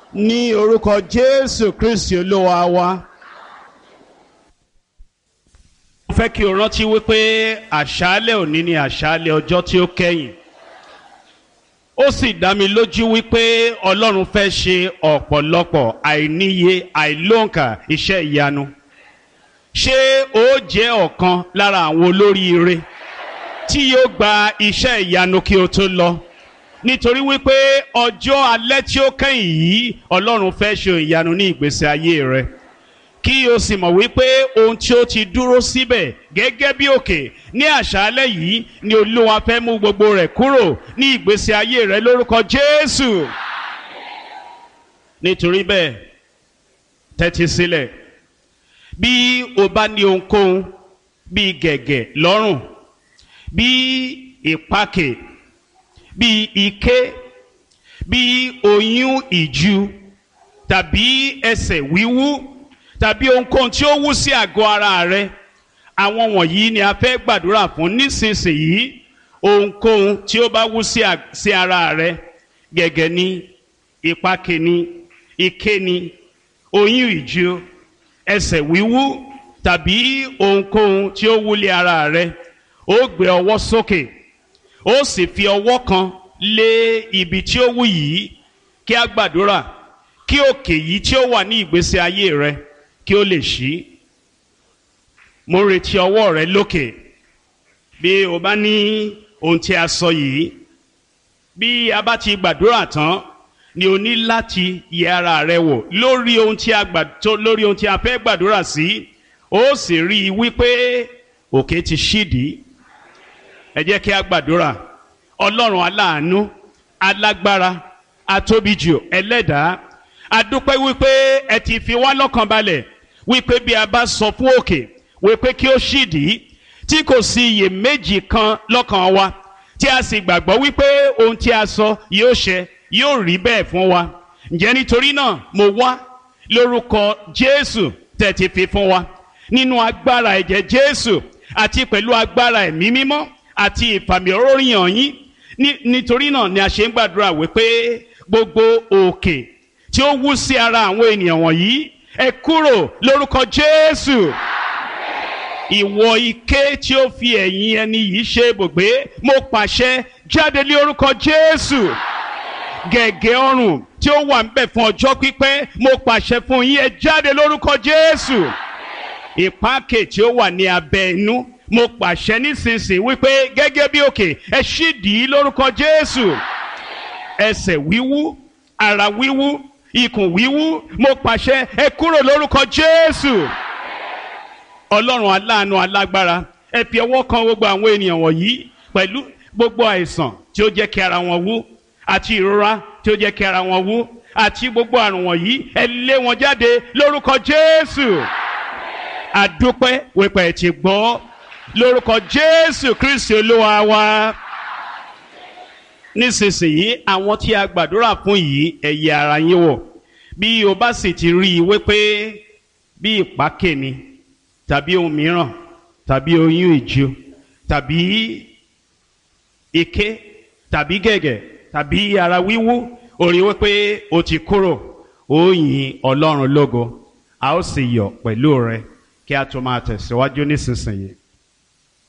ní orúkọ jésù kristi olúwa wa. mo fẹ́ kí o rántí wípé àṣálẹ̀ òní ni àṣálẹ̀ ọjọ́ tí ó kẹ́yìn ó sì dá mi lójú wípé ọlọ́run fẹ́ ṣe ọ̀pọ̀lọpọ̀ àìníye àìlóǹkà iṣẹ́ ìyanu ṣé ó jẹ́ ọ̀kan lára àwọn olóríire tí yóò gba iṣẹ́ ìyanu kí o tó lọ nítorí wípé ọjọ́ alẹ́ tí ó kẹ́yìn yìí ọlọ́run fẹ́ ṣe ìyanu ní ìgbésí ayé rẹ kí o sì mọ̀ wípé ohun tí ó ti dúró síbẹ̀ gẹ́gẹ́ bí òkè ní àṣálẹ́ yìí ni olúwa fẹ́ mú gbogbo rẹ̀ kúrò ní ìgbésí ayé rẹ lórúkọ jésù nítorí bẹ́ẹ̀ tẹ́tí sílẹ̀ bí o bá ní ohunkóhun bíi gẹ̀gẹ̀ lọ́rùn bíi ìpakè bíi ike bíi oyún ìju tàbí ẹsẹ̀ wíwú tàbí ohunkóhun tí ó wú sí àgọ́ ara rẹ àwọn wọ̀nyí ni a fẹ́ gbàdúrà fún nísinsìnyí ohunkóhun tí ó bá wú sí ara rẹ gẹ̀gẹ̀ ni ìpakè ni ike ni oyún ìju ẹsẹ̀ wíwú tàbí ohunkóhun tí ó wúlé ara rẹ ó gbé ọwọ́ sókè ó sì fi ọwọ́ kan lé ibi tí ó wú yìí kí a gbàdúrà kí òkè yìí tí ó wà ní ìgbésí ayé rẹ kí ó lè ṣí mo ń retí ọwọ́ rẹ lókè bí o bá ní ohun tí a sọ yìí bí a bá ti gbàdúrà tán ni o ní láti yẹ ara rẹ wò lórí ohun tí a gbà tó lórí ohun tí a fẹ́ gbàdúrà sí ó sì rí i wípé òkè ti ṣídìí ẹ jẹ́ kí a gbàdúrà ọlọ́run aláàánú alágbára atóbijù ẹlẹ́dàá adúpẹ́ wípé ẹ ti fi wá lọ́kàn balẹ̀ wípé bí a bá sọ fún òkè wípé kí ó ṣídìí tí kò sí iyèméjì kan lọ́kàn wa tí a sì gbàgbọ́ wípé ohun tí a sọ yóò ṣẹ yóò rí bẹ́ẹ̀ fún wa ǹjẹ́ nítorí náà mo wá lórúkọ jésù tẹ̀ ti fi fún wa nínú agbára ẹ̀jẹ̀ jésù àti pẹ̀lú agbára ẹ̀mí mímọ́ àti ìfàmì oróyìn yín nítorí náà ni a ṣe ń gbàdúrà wípé gbogbo òkè tí ó wú sí ara àwọn ènìyàn wọ̀nyí ẹ kúrò lórúkọ jésù ìwọ ike tí ó fi ẹ̀yìn ẹni yìí ṣe ibùgbé mo pàṣẹ jáde lé orúkọ jésù gẹ̀gẹ̀ ọrùn tí ó wà ń bẹ̀ fún ọjọ́ pípẹ́ mo pàṣẹ fún yín ẹ jáde lórúkọ jésù ìpáàkè tí ó wà ní abẹ́ inú mo pàṣẹ nísinsìnyí wípé gẹ́gẹ́ bí òkè ẹ ṣídìí lórúkọ jésù ẹsẹ̀ wíwú ara wíwú ikùn wíwú mo pàṣẹ ẹ kúrò lórúkọ jésù ọlọ́run aláàánú alágbára ẹ fi ọwọ́ kan gbogbo àwọn ènìyàn wọ̀nyí pẹ̀lú gbogbo àìsàn tí ó jẹ́ kí ara wọn wú àti ìrora tí ó jẹ́ kí ara wọn wú àti gbogbo àrùn wọ̀nyí ẹ lé wọn jáde lórúkọ jésù àdúpẹ́ wípé ẹ ti gbọ́ lórúkọ jésù kristi olúwa wa nísinsìnyí àwọn tí a gbàdúrà fún yìí ẹ yẹ ara yín wò bí o bá sì ti rí i wípé bí ìpákè ni tàbí ohun mìíràn tàbí oyún ìju tàbí ike tàbí gẹ̀gẹ̀ tàbí ara wíwú ó rí wípé o ti kúrò ó yin ọlọ́run lógo a ó sì yọ̀ pẹ̀lú rẹ kí a tó máa tẹ̀síwájú nísinsìnyí.